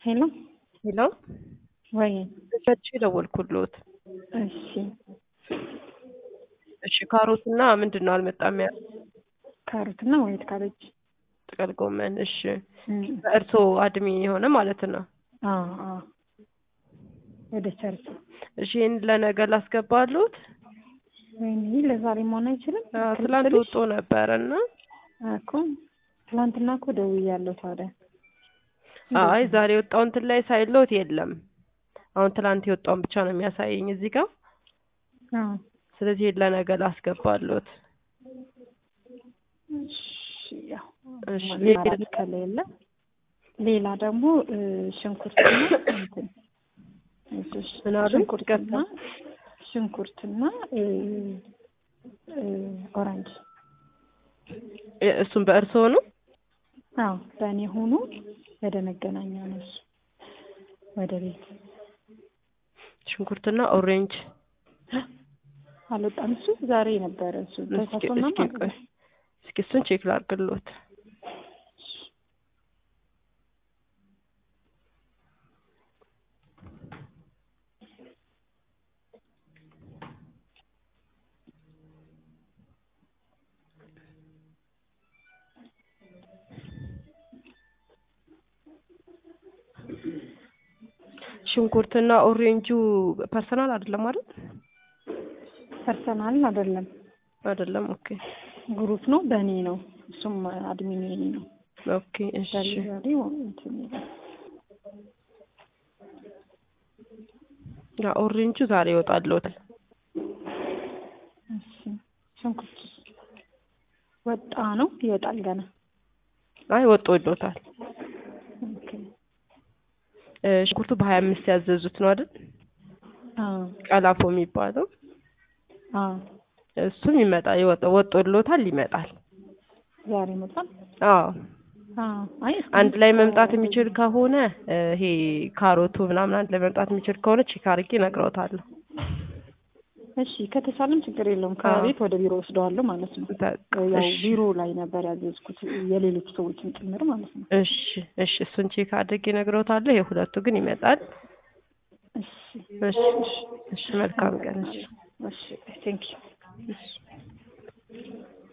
ሄሎ ሄሎ ወይ እዛች ደወልኩሎት። እሺ እሺ ካሮት እና ምንድን ነው አልመጣም ያ ካሮትና ወይት ካቤጅ ጥቅል ጎመን። እሺ እም፣ በእርሶ አድሜ የሆነ ማለት ነው። አዎ አዎ ወደ ቸርች እሺ ይህን ለነገ ላስገባሉት። ወይኔ ለዛሬ መሆን አይችልም። አዎ፣ ትላንት ወጦ ነበረ እና እኮ ትላንትና እኮ ደውያለሁ። ታዲያ አይ ዛሬ የወጣው እንትን ላይ ሳይሎት የለም። አሁን ትላንት የወጣውን ብቻ ነው የሚያሳየኝ እዚህ ጋር። አዎ ስለዚህ ይሄን ለነገ ላስገባሉት። እሺ ያው እሺ አማራጭ ከሌለ ሌላ ደግሞ እ፣ ሽንኩርትና እንትን እሺ፣ ምን አሉ? ሽንኩርትና ሽንኩርትና እ፣ እ፣ ኦሬንጅ እ- እሱም በእርሶ ነው። አዎ በእኔ ሆኖ ወደ መገናኛ ነው እሱ ወደ ቤት ሽንኩርትና ኦሬንጅ። አልወጣም። እሱ ዛሬ ነበረ እሱ እስኪ ተሳሶና እስኪ ቆይ እስኪ እሱን ቼክ ላድርግሎት። ሽንኩርትና ኦሬንጁ ፐርሰናል አይደለም አይደል? ፐርሰናል አይደለም አይደለም። ኦኬ ግሩፕ ነው በእኔ ነው። እሱም አድሚን የኔ ነው። ኦኬ እሺ ዛሬ እንትን ይላል። ያ ኦሬንጁ ዛሬ ይወጣልዎታል። እሺ ሽንኩርት ወጣ ነው ይወጣል ገና። አይ ወጥቶልዎታል። ኦኬ እ፣ ሽንኩርቱ በሀያ አምስት ያዘዙት ነው አይደል? አዎ ቀላፎ የሚባለው አዎ እሱም ይመጣል። ይወጣ ወጥቶልዎታል፣ ይመጣል። ዛሬ መጣል። አዎ አዎ አይ አንድ ላይ መምጣት የሚችል ከሆነ እ፣ ይሄ ካሮቱ ምናምን አንድ ላይ መምጣት የሚችል ከሆነ ቼክ አድርጌ እነግረውታለሁ። እሺ ከተቻለም ችግር የለውም። ከቤት ወደ ቢሮ ወስደዋለሁ ማለት ነው። በቃ ያው እሺ ቢሮ ላይ ነበር ያዘዝኩት የሌሎች ሰዎችን ጭምር ማለት ነው። እሺ እሺ፣ እሱን ቼክ አድርጌ እነግረውታለሁ። የሁለቱ ግን ይመጣል። እሺ እሺ እሺ፣ መልካም ቀን። እሺ እሺ ቴንክ ዩ እሺ